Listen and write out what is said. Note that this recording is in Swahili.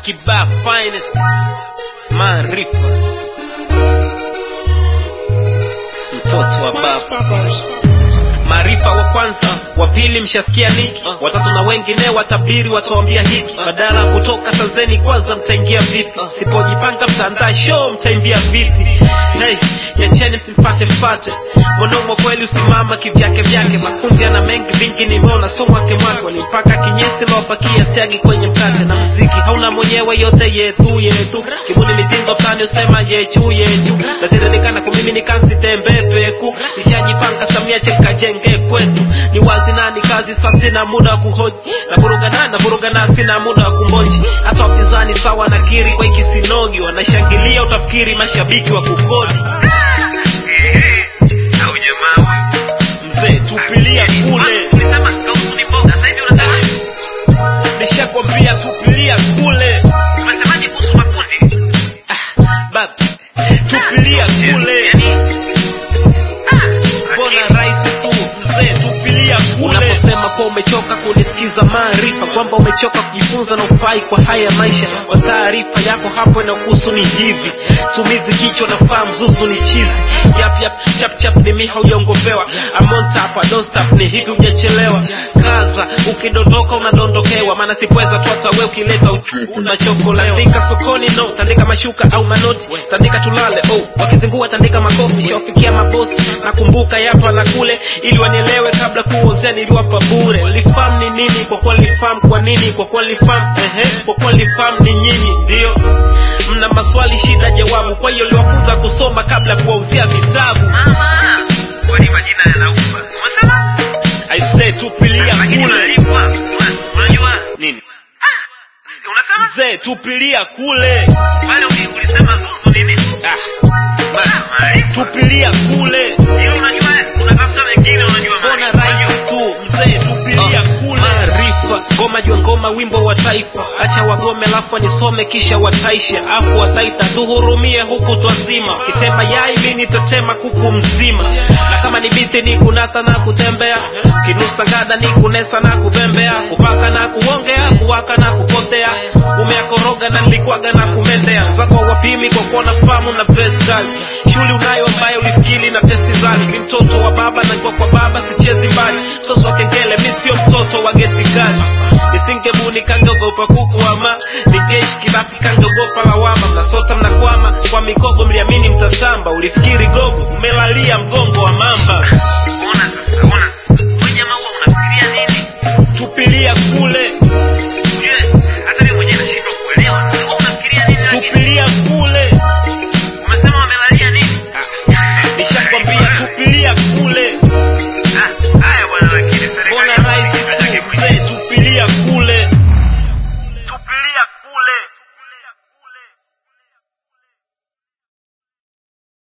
Kiba finest maarifa mtoto wa baba maarifa wa kwanza wa pili mshasikia niki watatu na wengine watabiri watawambia hiki badala ya kutoka sanzeni kwanza mtaingia vipi sipojipanga mtaandaa show mtaimbia viti hey, yacheni msimfate fate mwanaume kweli usimama kivyake vyake makundi ana mengi vingi nimeona so mwake mwake walimpaka kinyesi nawapakia siagi kwenye mkate na mziki hauna mwenyewe yote yetu yetu kibuni mitindo tani usema yechu yechu natiririkana kumimi nikansitembe peku nishajipanga samia chenkajenge kwetu ni wazi nani kazi sasa sina muda wa kuhoji na burugana na burugana sina muda wa kumboji hata wapinzani sawa na kiri kwa ikisinogi wanashangilia utafikiri mashabiki wa kukodi au jamaa huyu mzee tupilia kule ulisema kausu ni mboga sasa hivi unasema nishakwambia tupilia kule umesemaje kuhusu makundi bab tupilia kule yani mbona rahisi tu mzee tupilia kule unaposema kuwa umechoka kunisikiza maarifa kwamba umechoka kujifunza na ufai kwa haya maisha kwa taarifa yako hapo inakuhusu ni hivi sumizi kichwa na faa mzuzu ni chizi yap yap chap chap ni miha ujongopewa amonta hapa don't stop ni hivi hujachelewa kaza ukidondoka unadondokewa maana sipweza tu hata wewe ukileta uchungu unachokolewa tandika sokoni no tandika mashuka au manoti tandika tulale oh wakizingua tandika makofi shawafikia mabosi nakumbuka yapa na kule ili wanielewe kabla kuozea niliwapa bure lifamu ni nini kwa kuwa lifamu kwa nini kwa kuwa lifamu ehe kwa kuwa lifamu ni nyinyi ndio mna maswali shida jawabu kwa hiyo liwafunza kusoma kabla kuwauzia vitabu mama kwani majina yanaumba umesema i say tupilia lakini kule unalipwa unajua nini unasema mzee tupilia kule pale uli- ulisema zuzu nini ah, ma, maarifa tupilia kule hilo unajua unatafuta wengine unajua mbona maarifa. rahisi tu mzee tupilia kule maarifa ngoma jua ngoma wimbo wa taifa acha wagome lafu nisome kisha wataisha afu wataita tuhurumie huku twazima kitema yai mi nitatema kuku mzima na kama ni biti ni kunata na kutembea kinusa gada ni kunesa na kubembea kupaka na kuongea kuwaka na kupotea umeakoroga na nilikuwaga na kumendea zako wapimi kwa kuona famu na best kali shuli unayo ambayo ulifikiri na testi zali ni mtoto wa baba na kwa kwa baba sichezi mbali msoso wa kengele mi sio mtoto wa geti kali nisingebuni kangeogopa kukuama nigeshi kilafi kangeogopa lawama mnasota mnakwama kwa mikogo mliamini mtatamba ulifikiri gogo umelalia mgongo wa mamba ona sasa ona sasa wewe jamaa huwa unafikiria nini tupilia